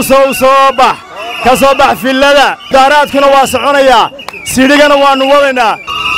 muusow soo bax ka soo bax fillada mudaharaadkuna waa soconayaa sidhigana waannu wadaynaa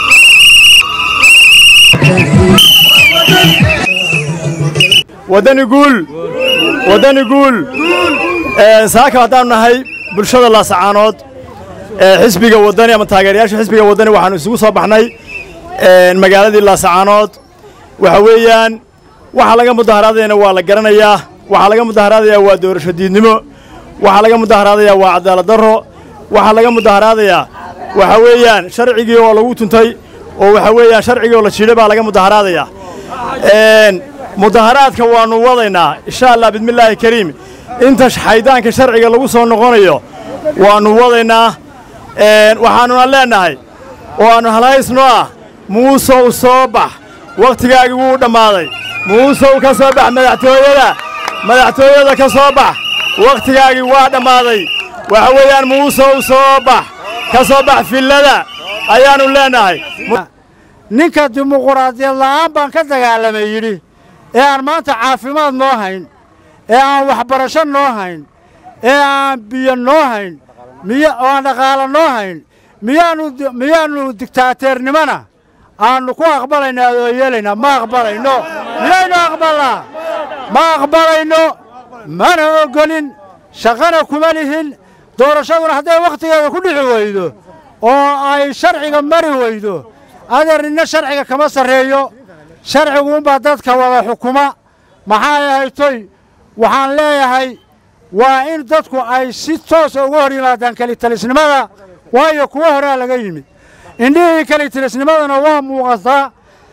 waddani guul waddani guul saaka haddaannu nahay bulshada laasacaanood xisbiga waddani ama taageerayaasha xisbiga waddani waxaannu isugu soo baxnay magaaladii laasacaanood waxa weeyaan waxa laga mudaharaadayana waa la garanayaa waxaa laga mudaharaadayaa waa doorasho diidnimo waxaa laga mudaharaadayaa waa cadaalad darro waxaa laga mudaharaadayaa waxa weeyaan sharcigii oo lagu tuntay oo waxa weeyaan sharcigii oo la jiidhay baa laga mudaharaadayaa mudaharaadka waannu wadaynaa insha allah bismillaahi kariim inta xaydaanka sharciga lagu soo noqonayo waannu wadaynaa waxaannuna leennahay oo aannu halhaysno ah muusow soo bax wakhtigaagii wuu dhammaaday muusow ka soo bax madaxtooyada madaxtooyada ka soo bax wakhtigaagii waa dhammaaday waxa weeyaan muusow soo bax ka soo bax fillada ayaannu leennahay ninka dimuquraadiyad la'aan baan ka dagaalamay yidhi ee aan maanta caafimaad noo hayn ee aan waxbarasho noo hayn ee aan biyo noo hayn miy oo aan dhaqaalo noo hayn miyaannu miyaannu digtaateernimona aannu ku aqbalaynaa oo yeelaynaa ma aqbalayno miyaynu aqbalnaa ma aqbalayno mana oggolin shaqana kuma lihin doorashaduna hadday wakhtigeeda ku dhixi weydo oo ay sharciga mari weydo adeer ninna sharciga kama sarreeyo sharciguunbaa dadka wada xukuma maxaa ahaytoy waxaan leeyahay waa in dadku ay si toosa uga hor yimaadaan kelitalisnimada waayo kuwa horaa laga yimid indhihii kelitalisnimadana waa muuqataa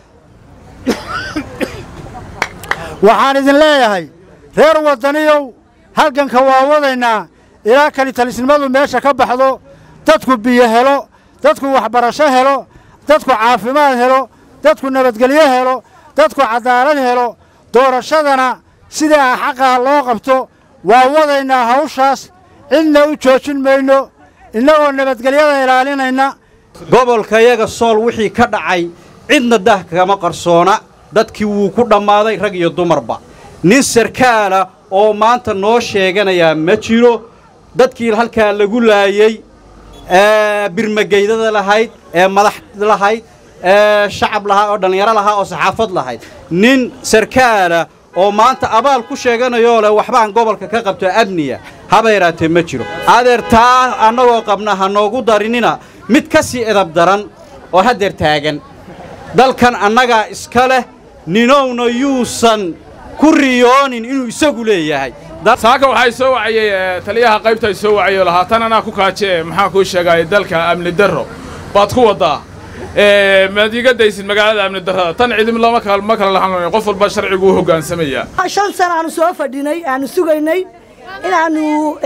waxaan idin leeyahay reer waddaniyow halganka waa wadaynaa ilaa kelitalisnimadu meesha ka baxdo dadku biyo helo dadku waxbarasho helo dadku caafimaad helo dadku nabadgelyo helo dadku cadaalad helo doorashadana sidaa xaqaa loo qabto waa wadaynaa hawshaas cidna u joojin mayno innagoo nabadgelyada ilaalinayna gobolkayaga sool wixii ka dhacay cidna dah kama qarsoona dadkii wuu ku dhammaaday rag iyo dumarba nin sarkaala oo maanta noo sheeganayaa ma jiro dadkii halkaa lagu laayey ee birmageydada lahayd ee madax lahayd ee shacab lahaa oo dhallinyaro lahaa oo saxaafad lahayd nin sarkaala oo maanta abaal ku sheeganayoo leh waxbaan gobolka ka qabto amniya haba yaraatee ma jiro adeer taa annagoo qabna ha noogu darinina mid ka sii edab daran oo haddeer taagan dalkan annagaa iska leh ninowna yuusan ku riyoonin inuu isagu leeyahay saaka waxay soo wacayey taliyaha qaybta soo wacayo lahaa tan anaa ku kaaje maxaan kuu sheegay dalka amni darro baad ku waddaa maad iga daysid magaalada amni darrada tan cidim lama kal ma kala lahan qof walba sharcigu u hoggaansamaya shan sana aanu soo fadhinay aanu sugaynay inaannu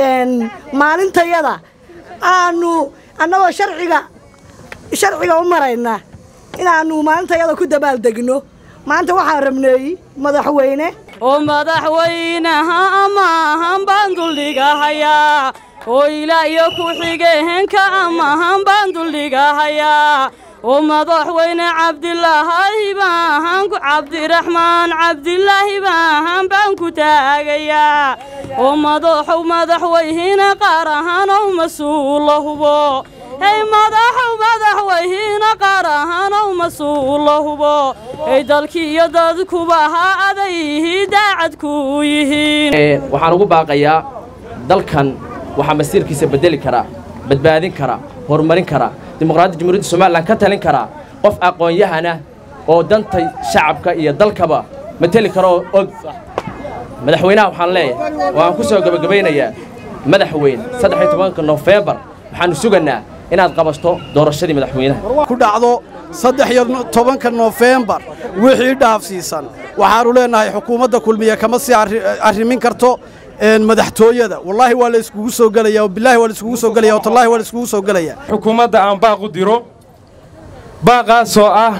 maalintayada aanu annagoo sharciga sharciga u marayna inaannu maalintayada ku dabaaldegno maanta waxaan rabneey madaxweyne oo madaxweynaha amaahan baan duldhigahayaa oo ilaa iyo ku-xigeenka amaahan baan duldhigahayaa oo madaxweyne cabdilaahi baahan cabdiraxmaan cabdilaahi baahan baan ku taagayaa oo madaxow madaxweyne qaar ahanow mas-uula hubo hey madaxow madaxweyne qaar ahanow mas-uula hubo hey dalkii iyo dadkuba ha adayhi daacadku yihiin waxaan ugu baaqayaa dalkan waxaa masiirkiisa beddeli karaa badbaadin karaa horumarin karaa dimuqraadiyadda jamhuuriyadda somalilan ka talin karaa qof aqoon-yahana oo danta shacabka iyo dalkaba mateli karaoo og madaxweynaha waxaan leeyahay oo aan ku soo gebagabaynayaa madaxweyne saddex iyo tobanka nofembar waxaannu sugaynaa inaad qabasto doorashadii madaxweynaha ku dhacdo saddex iyo tobanka nofembar wixii dhaafsiisan waxaannu leennahay xukuumadda kulmiye kama sii arrimin karto madaxtooyada wallaahi waa la iskugu soo gelaya bilaahi waa la iskugu soo gelaya watallahi waa la iskugu soo gelaya xukuumadda aan baaq u diro baaqaasoo ah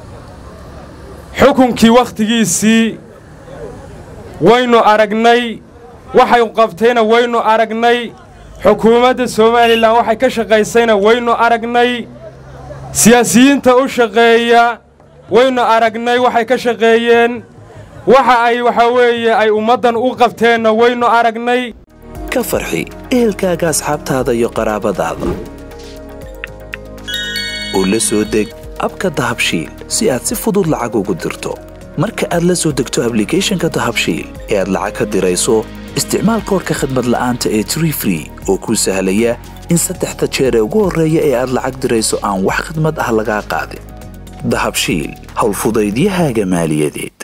xukunkii wakhtigiisii waynu aragnay waxay qabtayna waynu aragnay xukuumadda somalilan waxay ka shaqaysayna waynu aragnay siyaasiyiinta u shaqeeya waynu aragnay waxay ka shaqeeyeen waxa ay waxaa weeye ay ummaddan u qabteenna waynu aragnay ka farxi ehelkaaga asxaabtaada iyo qaraabadaada oo la soo deg abka dahabshiil si aad si fudud lacag ugu dirto marka aad la soo degto ablicathonka dahabshiil ee aad lacag ka dirayso isticmaal koorka khadmad la'aanta ee tree free oo kuu sahlaya in saddexda jeer ee ugu horreeya ee aad lacag dirayso aan wax khadmad ah lagaa qaadin dahabshiil howlfudaydiyahaaga maaliyadeed